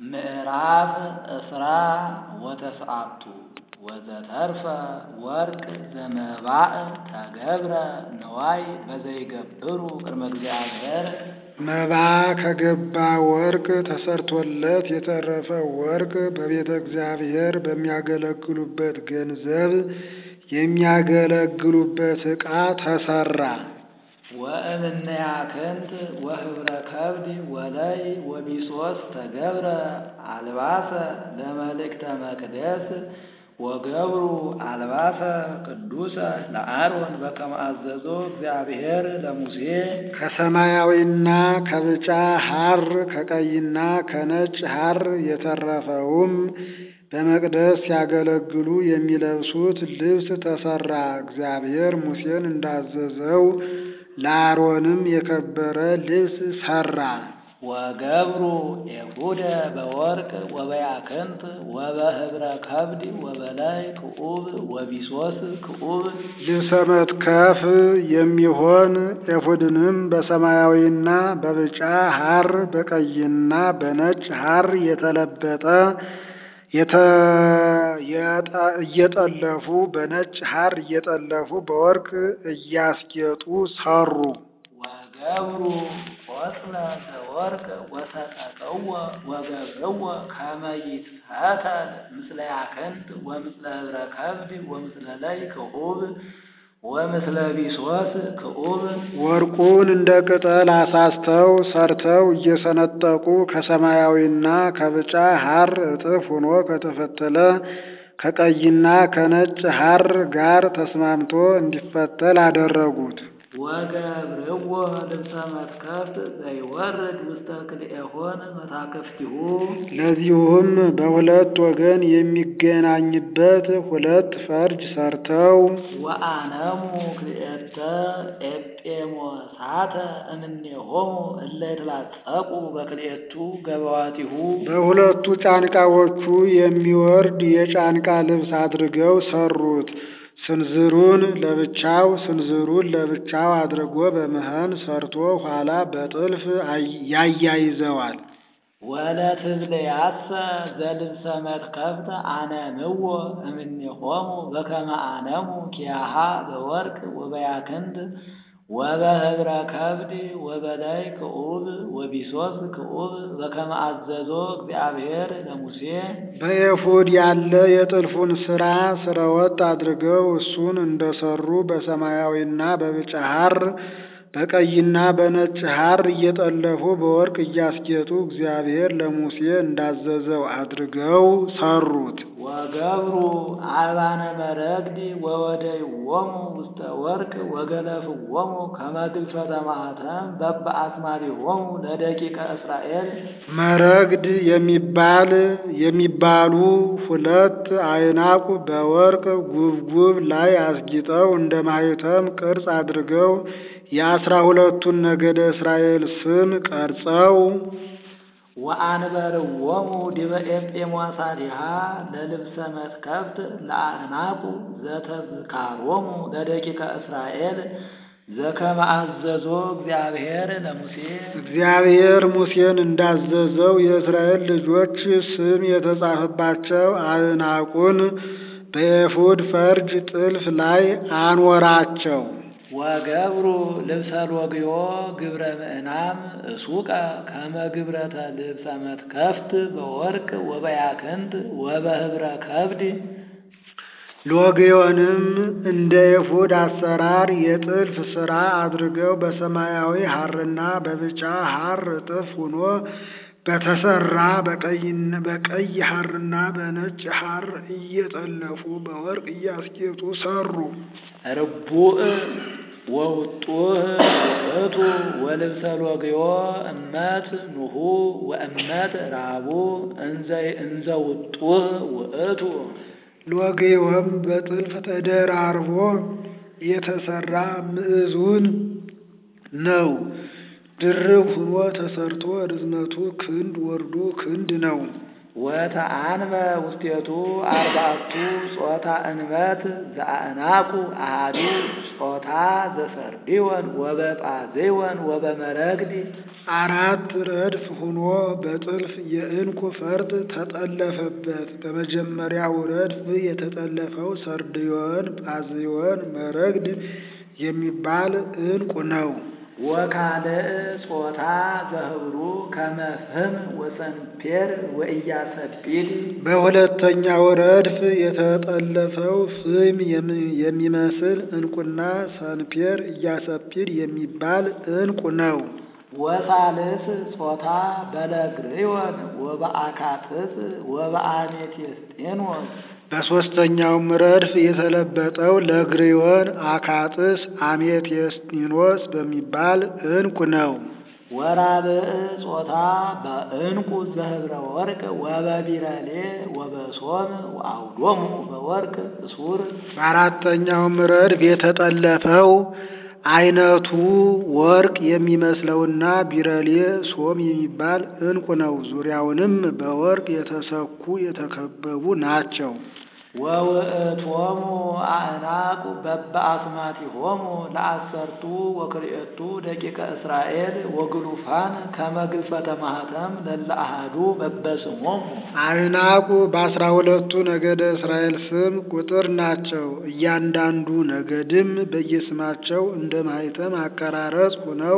ምዕራፍ እስራ ወተስዓቱ ወዘተርፈ ወርቅ ዘመባእ ተገብረ ነዋይ በዘይገብሩ ቅድመ እግዚአብሔር መባ ከገባ ወርቅ ተሰርቶለት የተረፈ ወርቅ በቤተ እግዚአብሔር በሚያገለግሉበት ገንዘብ የሚያገለግሉበት ዕቃ ተሰራ። ወእምነ ያክንት ወህብረ ከብድ ወለይ ወቢሶስ ተገብረ አልባሰ ለመልእክተ መቅደስ ወገብሩ አልባሰ ቅዱሰ ለአሮን በከመ አዘዞ እግዚአብሔር ለሙሴ ከሰማያዊና ከብጫ ሐር ከቀይና ከነጭ ሐር የተረፈውም በመቅደስ ሲያገለግሉ የሚለብሱት ልብስ ተሰራ። እግዚአብሔር ሙሴን እንዳዘዘው ለአሮንም የከበረ ልብስ ሰራ። ወገብሩ ኤፉደ በወርቅ ወበያክንት ወበህብረ ከብድ ወበላይ ክዑብ ወቢሶስ ክዑብ ልብሰ መትከፍ የሚሆን ኤፉድንም በሰማያዊና በብጫ ሐር በቀይና በነጭ ሐር የተለበጠ እየጠለፉ በነጭ ሐር እየጠለፉ በወርቅ እያስጌጡ ሰሩ። ወገብሩ ቆጽለ ዘወርቅ ወሰቀቀወ ወገብርወ ከመ ይትፈተል ምስለ ያክንት ወምስለ ህብረ ከብድ ወምስለ ላይ ክዑብ ወምስለ ቢሶስ ክዑብ ወርቁን እንደ ቅጠል አሳስተው ሰርተው እየሰነጠቁ ከሰማያዊና ከብጫ ሐር እጥፍ ሆኖ ከተፈተለ ከቀይና ከነጭ ሐር ጋር ተስማምቶ እንዲፈተል አደረጉት። ወገብርዎ ልብሰ መትከፍት ዘይወርድ ውስተ ክልኤሆን መታከፍቲሁ ለዚሁም በሁለት ወገን የሚገናኝበት ሁለት ፈርጅ ሰርተው ወአነሙ ክልኤተ ኤጴሞሳተ እምኔሆሙ እለ ይትላጸቁ በክልኤቱ ገበዋቲሁ በሁለቱ ጫንቃዎቹ የሚወርድ የጫንቃ ልብስ አድርገው ሰሩት። ስንዝሩን ለብቻው ስንዝሩን ለብቻው አድርጎ በመህን ሰርቶ ኋላ በጥልፍ ያያይዘዋል። ወለትብልያሰ ዘልብሰ መትከፍት አነምዎ እምኔሆሙ በከመ አነሙ ኪያሃ በወርቅ ወበያክንት ወበህብረ ከብድ ወበላይ ክዑብ ወቢሶስ ክዑብ በከመ አዘዞ እግዚአብሔር ለሙሴ በኤፉድ ያለ የጥልፉን ሥራ ስረወጥ አድርገው እሱን እንደሰሩ በሰማያዊና በብጫ ሐር በቀይና በነጭ ሐር እየጠለፉ በወርቅ እያስጌጡ እግዚአብሔር ለሙሴ እንዳዘዘው አድርገው ሰሩት። ወገብሩ አልባነ መረግድ ወወደይዎሙ ውስተ ወርቅ ወገለፍዎሙ ከመ ግልፈተ ማኅተም በበአስማሪሆሙ ለደቂቀ እስራኤል መረግድ የሚባል የሚባሉ ሁለት አይናቁ በወርቅ ጉብጉብ ላይ አስጊጠው እንደ ማኅተም ቅርጽ አድርገው የአስራ ሁለቱን ነገደ እስራኤል ስም ቀርጸው ወአንበርዎሙ ዲበ ኤጴሞሳቲሃ ለልብሰ መትከፍት ለአዕናቁ ዘተዝካሮሙ ለደቂቀ እስራኤል ዘከመ አዘዞ እግዚአብሔር ለሙሴ እግዚአብሔር ሙሴን እንዳዘዘው የእስራኤል ልጆች ስም የተጻፈባቸው አዕናቁን በኤፉድ ፈርጅ ጥልፍ ላይ አኖራቸው። ወገብሩ ልብሰ ሎግዮ ግብረ ምዕናም እሱቀ ከመ ግብረተ ልብሰ መትከፍት በወርቅ ወበያክንት ወበህብረ ከብድ ሎግዮንም እንደ ኤፉድ አሰራር የጥልፍ ሥራ አድርገው በሰማያዊ ሐርና በብጫ ሐር እጥፍ ሆኖ በተሰራ በቀይ ሐርና በነጭ ሐር እየጠለፉ በወርቅ እያስጌጡ ሰሩ። ርቡዕ ወውጡህ ውእቱ ወልብሰ ሎግዮ እመት ኑሁ ወእመት ራቡ እንዘ ውጡህ ውእቱ ሎግዮም በጥልፍ ተደራርቦ የተሰራ ምዕዙን ነው። ድርብ ሆኖ ተሰርቶ ርዝመቱ ክንድ ወርዱ ክንድ ነው። ወተአንበ ውስቴቱ አርባዕቱ ጾታ እንበት ዘአእናቁ አሃዱ ጾታ ዘሰርዲዮን ወበጳዜዮን ወበመረግድ አራት ረድፍ ሆኖ በጥልፍ የዕንቁ ፈርጥ ተጠለፈበት። በመጀመሪያው ረድፍ የተጠለፈው ሰርድዮን፣ ጳዝዮን፣ መረግድ የሚባል ዕንቁ ነው። ወካልእ ጾታ ዘህብሩ ከመፍህም ወሰንፔር ወኢያሰጲድ በሁለተኛው ረድፍ የተጠለፈው ፍም የሚመስል ዕንቁና ሰንፔር ኢያሰጲድ የሚባል ዕንቁ ነው። ወሳልስ ጾታ በለግርዮን ወበአካጥስ ወበአሜቴስጤኖስ በሦስተኛውም ረድፍ የተለበጠው ለግሪዮን፣ አካጥስ፣ አሜቴስጢኖስ በሚባል ዕንቁ ነው። ወራብዕ ጾታ በዕንቁ ዘህብረ ወርቅ ወበቢረሌ ወበሶም ወአውዶሙ በወርቅ እሱር በአራተኛውም ረድፍ የተጠለፈው አይነቱ ወርቅ የሚመስለውና ቢረሌ ሶም የሚባል ዕንቁ ነው። ዙሪያውንም በወርቅ የተሰኩ የተከበቡ ናቸው። ወውእቶሙ አእናቁ በበአስማቲሆሙ ለአሰርቱ ወክልኤቱ ደቂቀ እስራኤል ወግሉፋን ከመ ግልፈተ ማኅተም ለለ አሐዱ በበስሞሙ አዕናቁ በአስራ ሁለቱ ነገደ እስራኤል ስም ቁጥር ናቸው። እያንዳንዱ ነገድም በየስማቸው እንደ ማኅተም አቀራረጽ ሆነው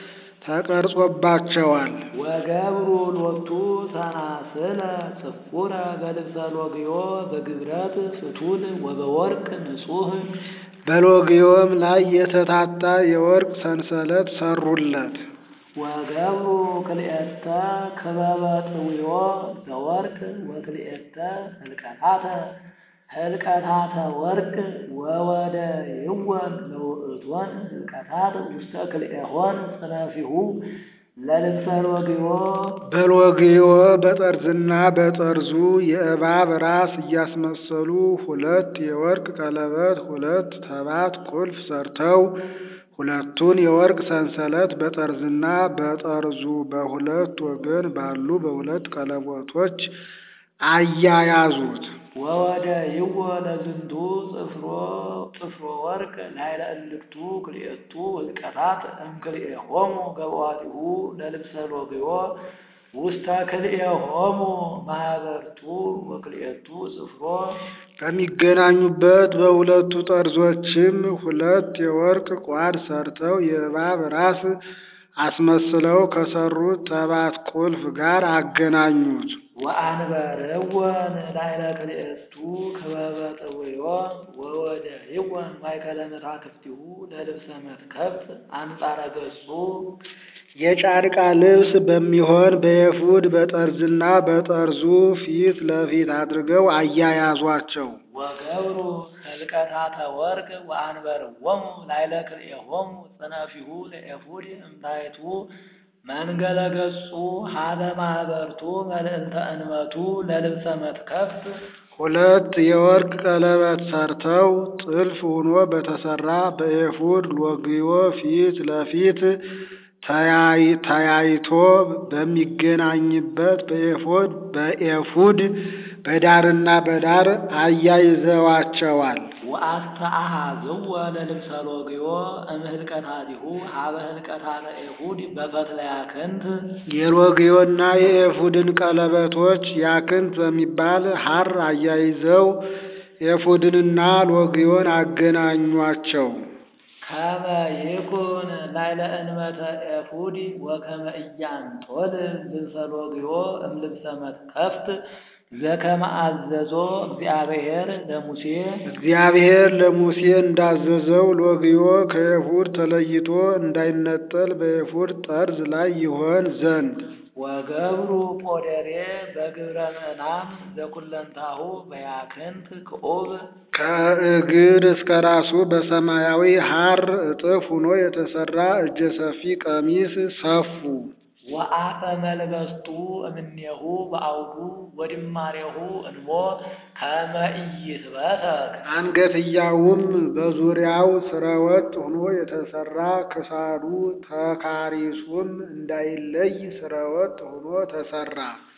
ተቀርጾባቸዋል። ወገብሩ ሎቱ ሰናስለ ጽፉረ በልብሰ ሎግዮ በግብረት ፍቱል ወበወርቅ ንጹሕ በሎግዮም ላይ የተታታ የወርቅ ሰንሰለት ሰሩለት። ወገብሩ ክልኤተ ክበበ ጥውዮ ዘወርቅ ወክልኤተ ህልቀታተ ህልቀታተ ወርቅ ወወደ ይወን ለውእቶን ህልቀታት ውስተ ክልኤሆን ጽነፊሁ ለልብሰ ሎግዮ በሎግዮ በጠርዝና በጠርዙ የእባብ ራስ እያስመሰሉ ሁለት የወርቅ ቀለበት፣ ሁለት ተባት ቁልፍ ሰርተው ሁለቱን የወርቅ ሰንሰለት በጠርዝና በጠርዙ በሁለት ወገን ባሉ በሁለት ቀለበቶች አያያዙት። ወወደ ይዎ ለዝንቱ ጽፍሮ ጽፍሮ ወርቅ ላይለ እልክቱ ክልኤቱ ህልቀታት እምክልኤሆሙ ገብዋቲሁ ለልብሰ ሎግዮ ውስተ ክልኤሆሙ ማህበርቱ ወክልኤቱ ጽፍሮ ከሚገናኙበት በሁለቱ ጠርዞችም ሁለት የወርቅ ቋድ ሰርተው የእባብ ራስ አስመስለው ከሰሩት ተባት ቁልፍ ጋር አገናኙት። ወአንበርወን ላይለ ክልኤቱ ክበበ ጥውዮ ወወደ ይወን ማእከለ መታክፍቲሁ ለልብሰ መትከፍት አንጻረ ገጹ የጫርቃ ልብስ በሚሆን በኤፉድ በጠርዝና በጠርዙ ፊት ለፊት አድርገው አያያዟቸው። ወገብሩ ህልቀታተ ወርቅ ወአንበርዎሙ ላይለ ክልኤሆሙ ጽነፊሁ ለኤፉድ እምታይቱ መንገለ ገጹ ሀበ ማህበርቱ መልዕልተ እንመቱ ለልብሰ መትከፍት ሁለት የወርቅ ቀለበት ሰርተው ጥልፍ ሆኖ በተሰራ በኤፉድ ሎግዮ ፊት ለፊት ተያይቶ በሚገናኝበት በኤፉድ በኤፉድ በዳርና በዳር አያይዘዋቸዋል። ወአስተአሃዝወ ለልብሰ ሎግዮ እምህልቀታቲሁ ሀበ ህልቀታተ ኤፉድ በፈትለያክንት የሎግዮና የኤፉድን ቀለበቶች ያክንት በሚባል ሐር አያይዘው ኤፉድንና ሎግዮን አገናኟቸው። ከመ ይኩን ላይለ እንመተ ኤፉድ ወከመ ኢያንጦል ልብሰ ሎግዮ እምልብሰ መትከፍት ዘከመ አዘዞ እግዚአብሔር ለሙሴ እግዚአብሔር ለሙሴ እንዳዘዘው ሎግዮ ከኤፉድ ተለይቶ እንዳይነጠል በኤፉድ ጠርዝ ላይ ይሆን ዘንድ ወገብሩ ጶደሬ በግብረ ምዕናም ዘኩለንታሁ በያክንት ክዑብ ከእግር እስከ ራሱ በሰማያዊ ሐር እጥፍ ሆኖ የተሰራ እጀ ሰፊ ቀሚስ ሰፉ። ወአፈ መልበስቱ እምኔሁ በአውዱ ወድማሬሁ እንሞ ከመ ኢይትበተክ አንገትያውም በዙሪያው ስረወጥ ሆኖ የተሰራ ክሳዱ ተካሪሱም እንዳይለይ ስረወጥ ሆኖ ተሰራ።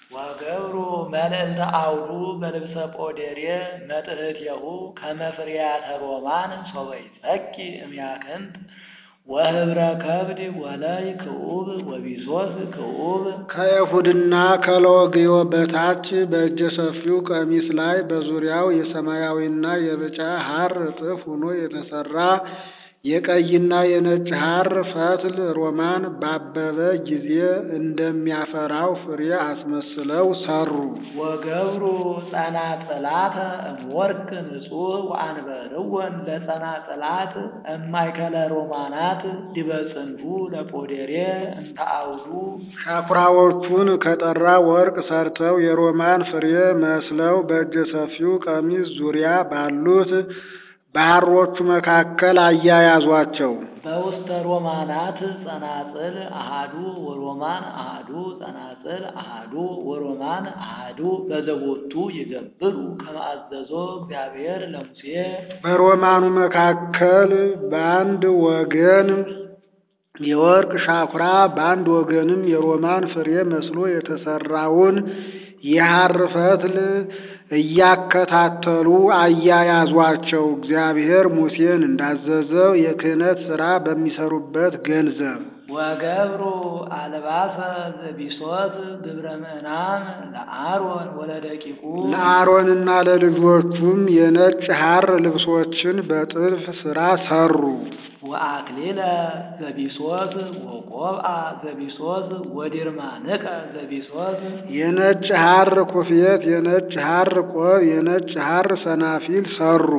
ወገብሩ መልዕልተ አውዱ በልብሰ ጶዴሬ መጥህትየሁ ከመ ፍሬያተ ሮማን ሶበ ይጸቂ እምያክንት ወህብረ ከብድ ወለይ ክዑብ ወቢሶስ ክዑብ ከኤፉድና ከሎግዮ በታች በእጀ ሰፊው ቀሚስ ላይ በዙሪያው የሰማያዊና የብጫ ሐር እጥፍ ሆኖ የተሰራ የቀይና የነጭ ሐር ፈትል ሮማን ባበበ ጊዜ እንደሚያፈራው ፍሬ አስመስለው ሰሩ። ወገብሩ ጸናጽላተ እምወርቅ ንጹሕ ወአንበርወን ለጸናጽላት እማይከለ ሮማናት ዲበ ጽንፉ ለጶዴሬ እንተ አውዱ ሻኩራዎቹን ከጠራ ወርቅ ሰርተው የሮማን ፍሬ መስለው በእጀ ሰፊው ቀሚስ ዙሪያ ባሉት በሐሮቹ መካከል አያያዟቸው። በውስተ ሮማናት ጸናጽል አሃዱ ወሮማን አሃዱ ጸናጽል አሃዱ ወሮማን አሃዱ በዘቦቱ ይገብሩ ከመ አዘዞ እግዚአብሔር ለሙሴ በሮማኑ መካከል በአንድ ወገን የወርቅ ሻኩራ በአንድ ወገንም የሮማን ፍሬ መስሎ የተሰራውን የሐር ፈትል እያከታተሉ አያያዟቸው። እግዚአብሔር ሙሴን እንዳዘዘው የክህነት ሥራ በሚሰሩበት ገንዘብ ወገብሩ አልባሰ ዘቢሶት ግብረ ምዕናን ለአሮን ወለደቂቁ ለአሮንና ለልጆቹም የነጭ ሐር ልብሶችን በጥልፍ ሥራ ሰሩ። ወአክሊለ ዘቢሶት ወቆብአ ዘቢሶት ወዲርማንቀ ዘቢሶት የነጭ ሐር ኩፍየት፣ የነጭ ሐር ቆብ፣ የነጭ ሐር ሰናፊል ሰሩ።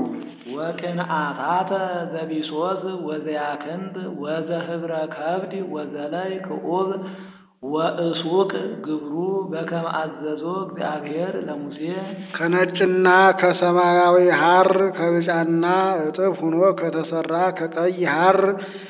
ወቅንአታተ ዘቢሶት ወዘያክንት ወዘህብረ ከብድ ወዘላይ ክዑብ ወእሱቅ ግብሩ በከመ አዘዞ እግዚአብሔር ለሙሴ ከነጭና ከሰማያዊ ሐር ከብጫና እጥፍ ሆኖ ከተሰራ ከቀይ ሐር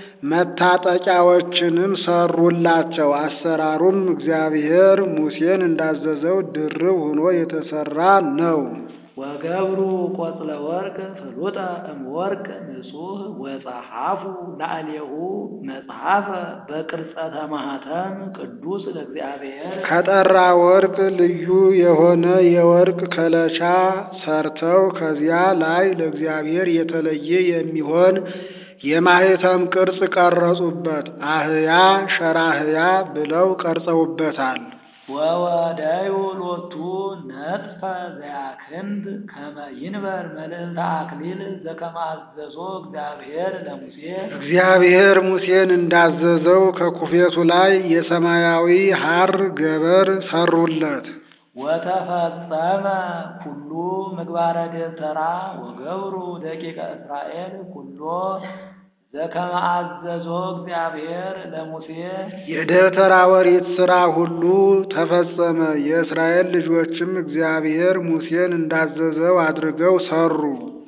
መታጠቂያዎችንም ሰሩላቸው። አሰራሩም እግዚአብሔር ሙሴን እንዳዘዘው ድርብ ሆኖ የተሰራ ነው። ወገብሩ ቆጽለ ወርቅ ፍሉጠ እምወርቅ ንጹሕ ወጸሐፉ ላዕሌሁ መጽሐፈ በቅርጸተ ማኅተም ቅዱስ ለእግዚአብሔር ከጠራ ወርቅ ልዩ የሆነ የወርቅ ከለቻ ሰርተው ከዚያ ላይ ለእግዚአብሔር የተለየ የሚሆን የማኅተም ቅርጽ ቀረጹበት። አህያ ሸራህያ ብለው ቀርጸውበታል። ወወደዩ ሎቱ ነጥፈ ዘያክንድ ከመ ይንበር መልዕልተ አክሊል ዘከመ አዘዞ እግዚአብሔር ለሙሴ እግዚአብሔር ሙሴን እንዳዘዘው ከኩፌቱ ላይ የሰማያዊ ሐር ገበር ሰሩለት። ወተፈጸመ ኩሉ ምግባረ ደብተራ ወገብሩ ደቂቀ እስራኤል ኩሎ ዘከመ አዘዞ እግዚአብሔር ለሙሴ የደብተራ ኦሪት ሥራ ሁሉ ተፈጸመ። የእስራኤል ልጆችም እግዚአብሔር ሙሴን እንዳዘዘው አድርገው ሰሩ።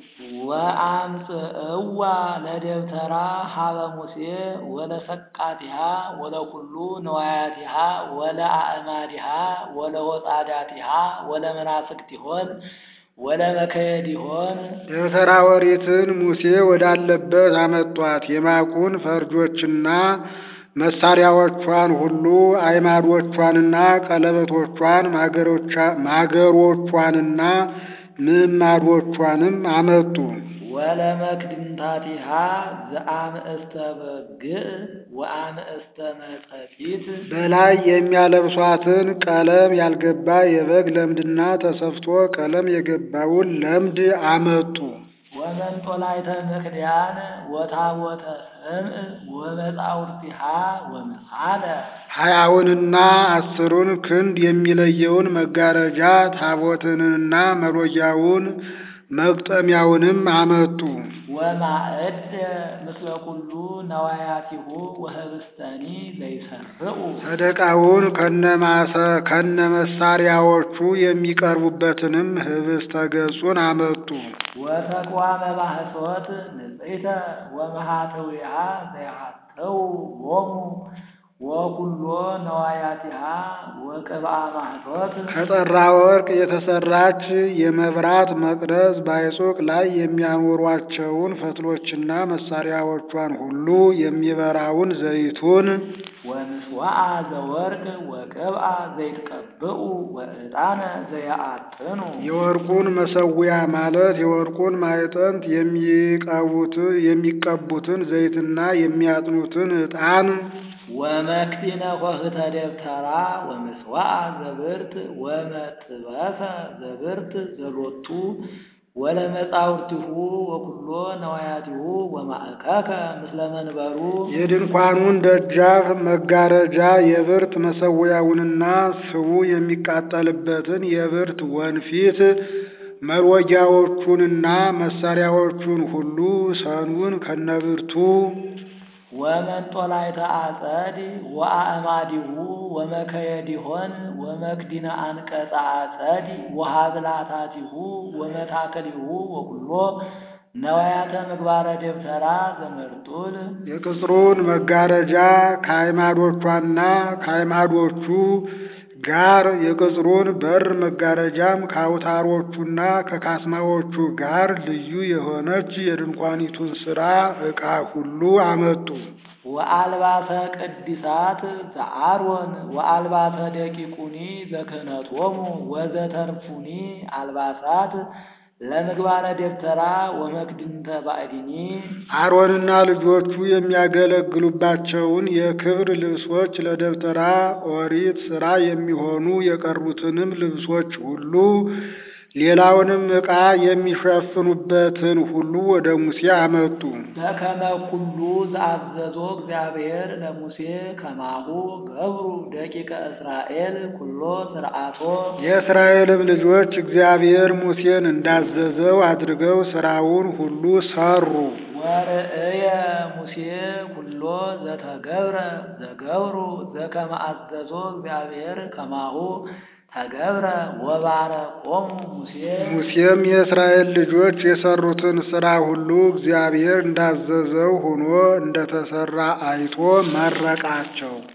ወአምጽእዋ ለደብተራ ሀበ ሙሴ ወለሰቃቲሃ ወለኩሉ ነዋያቲሃ ወለአእማዲሃ ወለሆጻዳቲሃ ወለመናፍቅቲሆን ወለመከየዲሆን ደብተራ ኦሪትን ሙሴ ወዳለበት አመጧት። የማቁን ፈርጆችና መሳሪያዎቿን ሁሉ አይማዶቿንና ቀለበቶቿን ማገሮቿንና ምዕማዶቿንም አመጡ። ወለመክድንታቲሃ ዘአምእስተ በግዕ ወአምእስተ መጸፊት በላይ የሚያለብሷትን ቀለም ያልገባ የበግ ለምድና ተሰፍቶ ቀለም የገባውን ለምድ አመጡ። ወመንጦላይተ ምክድያን ወታቦተ ሰምዕ ወመጻውርቲሃ ወምሳለ ሀያውንና አስሩን ክንድ የሚለየውን መጋረጃ ታቦትንና መሎጊያውን መግጠሚያውንም አመጡ። ወማዕድ ምስለ ኩሉ ነዋያቲሁ ወህብስተኒ ዘይሰርዑ ሰደቃውን ከነማሰ ከነመሳሪያዎቹ የሚቀርቡበትንም ህብስተ ገጹን አመጡ። ወተቋመ ማህሶት ንጽሕተ ወመሃተዊሃ ዘይሃተው ሎሙ ወኩሎ ነዋያቲሃ ወቅብአ ማህቶት ከጠራ ወርቅ የተሰራች የመብራት መቅረዝ በአይጾቅ ላይ የሚያኖሯቸውን ፈትሎችና መሳሪያዎቿን ሁሉ የሚበራውን ዘይቱን ወምስዋዓ ዘወርቅ ወቅብአ ዘይትቀብኡ ወዕጣነ ዘያአጥኑ የወርቁን መሰዊያ ማለት የወርቁን ማዕጠንት የሚቀቡት የሚቀቡትን ዘይትና የሚያጥኑትን ዕጣን ወመክቲነ ኮህተ ደብተራ ወምስዋዓ ዘብርት ወመጥበሰ ዘብርት ዘሎቱ ወለመጻውርቲሁ ወኩሎ ነዋያቲሁ ወማእከከ ምስለ መንበሩ የድንኳኑን ደጃፍ መጋረጃ የብርት መሰዊያውንና ስቡ የሚቃጠልበትን የብርት ወንፊት መሎጊያዎቹንና መሳሪያዎቹን ሁሉ ሰኑን ከነብርቱ ወመንጦላይተ አጸድ ወአእማዲሁ ወመከየዲሆን ወመክዲነ አንቀጸ አጸድ ወሃብላታቲሁ ወመታከሊሁ ወኩሎ ነዋያተ ምግባረ ደብተራ ዘመርጡል የቅጽሩን መጋረጃ ከአዕማዶቿና ከአዕማዶቹ ጋር የቅጽሩን በር መጋረጃም ከአውታሮቹና ከካስማዎቹ ጋር ልዩ የሆነች የድንኳኒቱን ሥራ ዕቃ ሁሉ አመጡ። ወአልባሰ ቅዲሳት ዘአሮን ወአልባሰ ደቂቁኒ ዘክህነቶሙ ወዘተርፉኒ አልባሳት ለምግባረ ደብተራ ወመክድንተ ባዕድኒ አሮንና ልጆቹ የሚያገለግሉባቸውን የክብር ልብሶች ለደብተራ ኦሪት ሥራ የሚሆኑ የቀሩትንም ልብሶች ሁሉ ሌላውንም ዕቃ የሚሸፍኑበትን ሁሉ ወደ ሙሴ አመጡ። በከመ ኩሉ ዘአዘዞ እግዚአብሔር ለሙሴ ከማሁ ገብሩ ደቂቀ እስራኤል ኩሎ ስርዓቶ የእስራኤልም ልጆች እግዚአብሔር ሙሴን እንዳዘዘው አድርገው ሥራውን ሁሉ ሰሩ። ወርእየ ሙሴ ኩሎ ዘተገብረ ዘገብሩ ዘከመ አዘዞ እግዚአብሔር ከማሁ ተገብረ ወባረኮሙ ሙሴ ሙሴም የእስራኤል ልጆች የሰሩትን ሥራ ሁሉ እግዚአብሔር እንዳዘዘው ሆኖ እንደተሰራ አይቶ መረቃቸው።